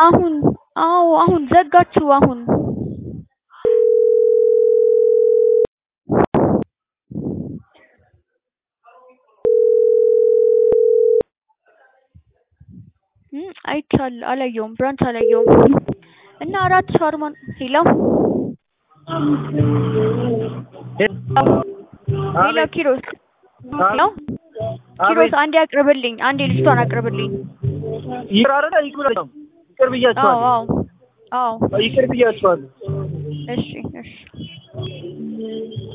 አሁን አዎ አሁን ዘጋችሁ አሁን እም አይቻል አላየውም ብራንች አላየውም እና አራት ሻርማ ሄሎ ሄሎ ኪሮስ ሄሎ ኪሮስ አንዴ አቅርብልኝ አንዴ ልጅቷን አቅርብልኝ ይቅር አይደለ ይቅር አይደለም ይቅር አዎ ብያቸዋለሁ አዎ አዎ ይቅር ብያቸዋለሁ እሺ እሺ